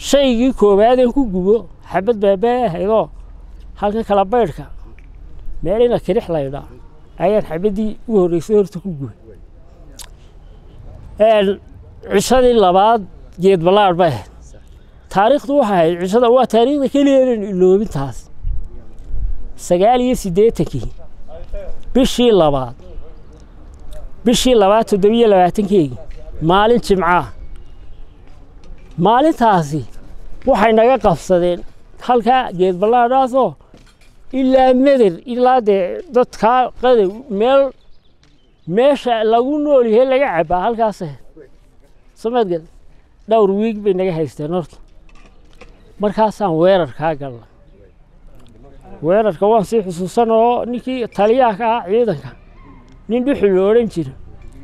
shaygii koowaadeen ku gubo xabad baabaa ahaydoo halkan kala baydhka meel ina kirix laydhaa ayaan xabaddii u horreysay horta ku gubay cishadii labaad geed ballaadh bay ahayd taariikhdu waxay ahayd cishada waa taariikhda keliyaedan iloobintaas sagaal iyo siddeetankii bishii labaad bishii labaad toddobiyo labaatankeygii maalin jimcaa maalintaasi waxay naga qabsadeen halkaa geed ballaadhaasoo ilaa meder ilaa dee dadkaa qadow meel meesha lagu nool yahay laga cabbaa halkaas ahayd somaadged dhowr wiig bay naga haysteen horta markaasaan weerarkaa galnay weerarka waan sii xusuusan oo ninkii taliyaha ka ahaa ciidanka nin dhuxul lo odhan jira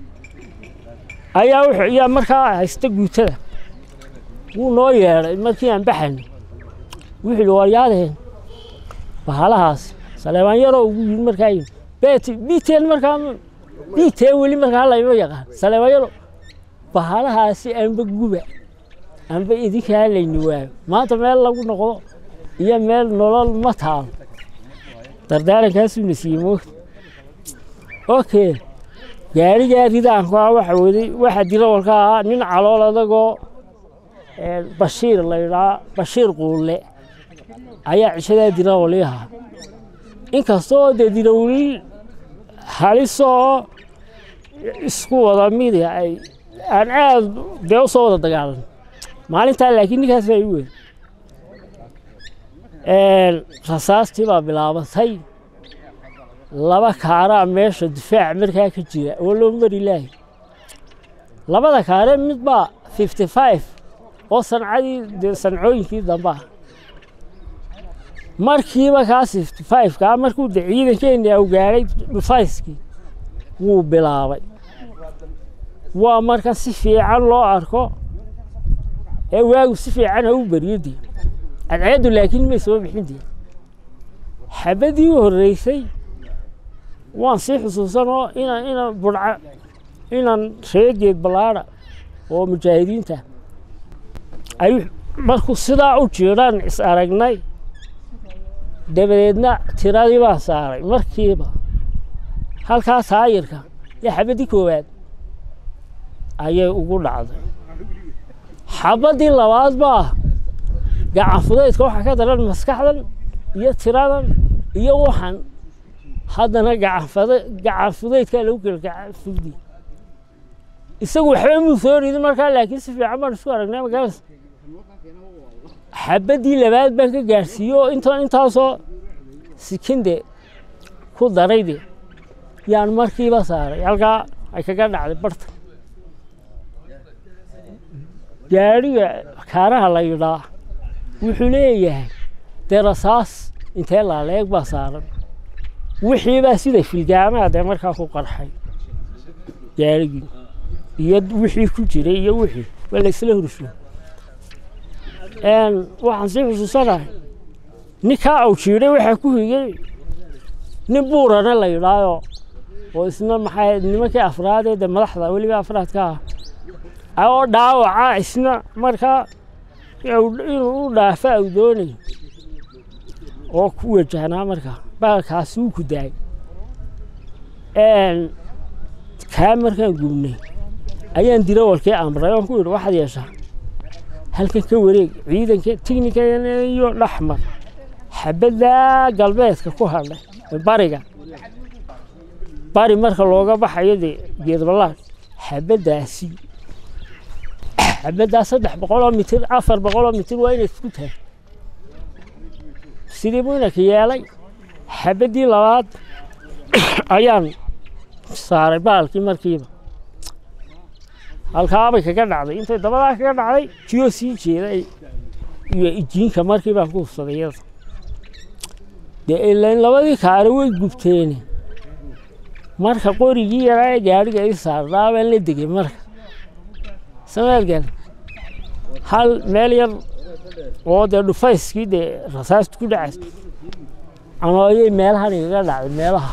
ayaa wuxuu ayaa markaa haysta guutada wuu noo yeedhay markii aan baxayno wuxuu yidhi waryaadeen bahalahaas saleebaan yaroo ugu yimid markaa yimid beeti biiteen markaa biiteen weli markaa layma yaqaan saleebaan yaro bahalahaasi anba guba anba idinkaa layni waayo maanta meel lagu noqdo iyo meel nolol ma taalo dardaarankaasuu na siiyey moogta okay gaarigaa ridaanku ah waxa waday waxa dirawalka ahaa nin calool adagoo bashiir laydhaa bashiir quulle ayaa cishadaa dirawali ahaa inkastoo dee dirawliil halisoo isku wada midi ay aan aad dee u soo wada dagaalan maalintaa laakiin ninkaas baa i weyn rasaastii baa bilaabatay laba kaaraa meesha difaac markaa ka jira oo loo mari laahay labada kaare mid baa fifty five oo sancadii dee sancooyinkii dambe ah markiiba kaas fifty five kaa markuu de ciidankeeni au gaadhay dhufayskii wuu bilaabay waa marka si fiican loo arko ee waagu si fiican ha u beriyo dee cadceeddu laakiin may soo bixin dee xabaddii u horreysay waan sii xusuusanoo inaan inaan budca inaan reegeed ballaadha oo mujaahidiinta ay markuu sidaa u jiidhaan is aragnay dabadeedna tiradii baan saaray markiiba halkaa taayirka iyo xabaddii koowaad ayay ugu dhacday xabaddii labaad baa gacan fudaydka waxaa ka daran maskaxdan iyo tiradan iyo waxan haddana gacan fudaydkaa lagu kala gacan fugdi isagu waxba muu soo ridin markaa laakiin si fiican baan isku aragnay magaalas xabaddii labaad baan ka gaadhsiiye oo inta intaasoo sikinde ku darayde yaan markiiba saaray halkaa ay kaga dhacday barta gaadhiga kaaraha la yidhaa wuxuu leeyahay dee rasaas intee laaleeg baa saaran wixiibaa sida filgaamaha dee markaa ku qarxay gaadhigii iyo wixii ku jiray iyo wixii waa la isla hursho waxaan sii xusuusanahay ninkaa au jiidhay waxaa ku higay nin buurana la yidhaayo oo isna maxay nimankii afraadee dee madaxda weliba afraadka ah oo dhaawaca isna markaa inuu u dhaafa au doonayo oo ku wajahnaa markaa baalkaasi wuu ku daayay kaa markaan gubnay ayaan dirawalkii amray oon ku yidhi waxaad yeeshaa halkan ka wareeg ciidanka tignika iyo dhaxmar xabaddaa galbeedka ku hadhay bariga bari marka looga baxayo dee geedballaad xabaddaasi xabaddaa saddex boqoloo mitir afar boqoloo mitir waa inay isku tahay sidii buu inanka yeelay xabaddii labaad ayaan saaray baalkii markiiba halkaabay kaga dhacday intay dabadaa kaga dhacday jiyoo sii jeeda iyo ijiinka markii baan ku hufsaday iyada dee ilain labadii kaare way gubteene marka qorigii yaraa ee gaadhiga ii saarnaa baan la degay marka sameelgal hal meel yar oo dee dhufayskii dee rasaastu ku dhacays anooyay meelahan igaga dhacday meelaha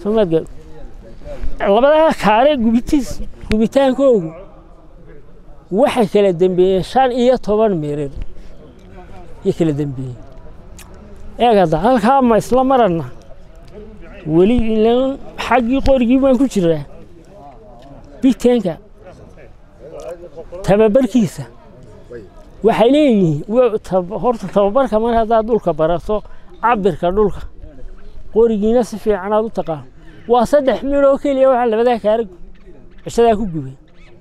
sameelgal labadaa kaare gubitiis gubitaankoogu waxay kala dembeeyeen shan iyo toban mirir iyo kala dembeeyeen eegada halkaa ma isla marana weli ilan xaggii qorigii baan ku jiraa biteenka tababarkiisa waxay leeyihiin horta tababarka mar haddaad dhulka barato cabirka dhulka qorigiina si fiican aad u taqaan waa saddex mid oo keliya waxaa labadaa kaara cishadaa ku gubay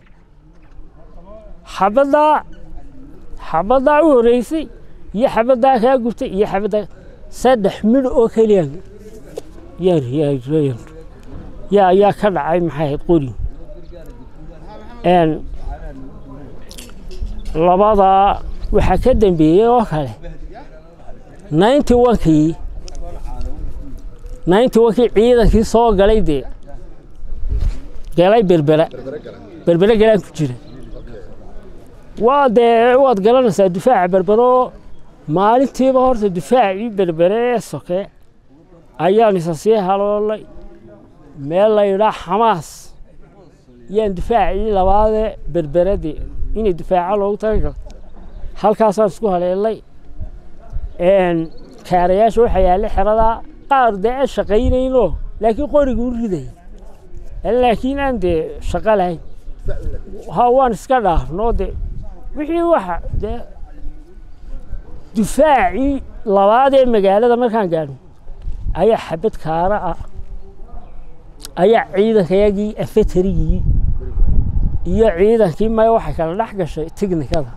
xabaddaa xabaddaa u horreysay iyo xabaddaa kaa gubtay iyo xabaddaa saddex midh oo keliya yaa yaa ka dhacay maxay ahayd qori labadaa waxaa ka dambeeyey oo kale ninety onkii ninety onkii ciidankii soo galay dee galay berbera berbere galaan ku jira waa dee waad garanaysaa difaaca berbero maalintiiba horta difaacii berbere ee soke ayaan isa sii haloolay meel la yidhaa xamaas yaan difaacii labaadee berberadii inay difaaca loogu talagalo halkaasaan isku haleelay kaarayaasha waxaa yaalla xeradaa qaar dee aan shaqaynaynoo laakiin qoriga u riday laakiin aan dee shaqo lahayn ha waan iska dhaafnoo de wixii waxa dee difaacii labaad ee magaalada markaan gaadhno ayaa xabad kaara ah ayaa ciidankayagii afetarigii iyo ciidankii maya waxay kala dhex gashay tiknikada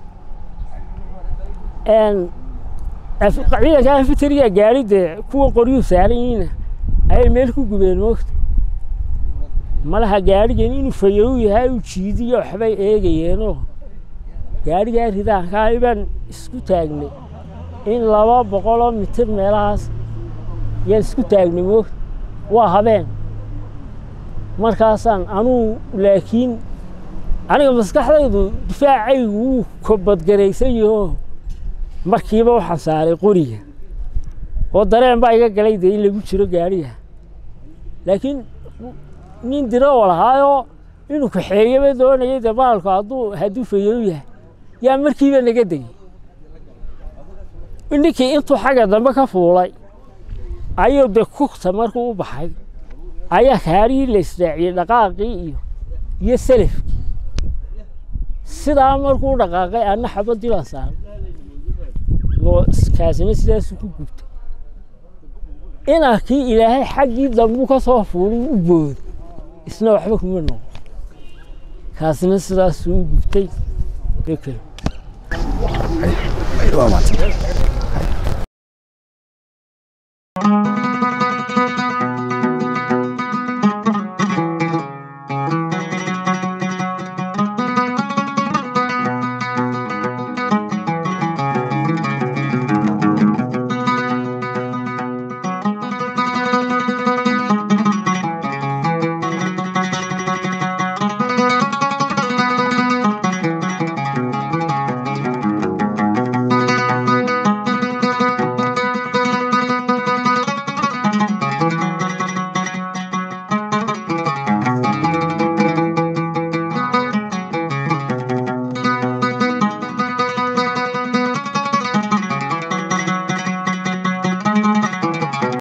ciidanka afeteriga gaari dee kuwa qoryuu saaran yihiina ayay meel ku gubeen moogta malaha gaarigan inuu fayow yahay uu jiidiyo waxbay eegayeenoo gaarigaa ridaankaa baan isku taagnay in laba boqoloo mitir meelahaas yaan isku taagnay moogta waa habeen markaasaan anuu laakiin aniga maskaxdaydu difaacaygu wuu kobadgaraysan yahoo markiiba waxaan saaray qoriga oo dareen baa iga galay dee in lagu jiro gaariga laakiin nin diroo lahaayoo inuu kaxeeyaba doonayay dee baalku hadduu hadduu fayow yahay yaa markiiba naga degay ninkii intuu xagga dambe ka fuulay ayuu dee kugta markuu u baxay ayaa kaarihii la israaciyey dhaqaaqii iyo iyo selafkii sidaa markuu dhaqaaqay anna xabadii baan saaray oo kaasina sidaasuu ku gubtay inankii ilaahay xaggii dambuu ka soo fuulay u booday isna waxba kuma noqo kaasina sidaasuu u gubtay waa maadsan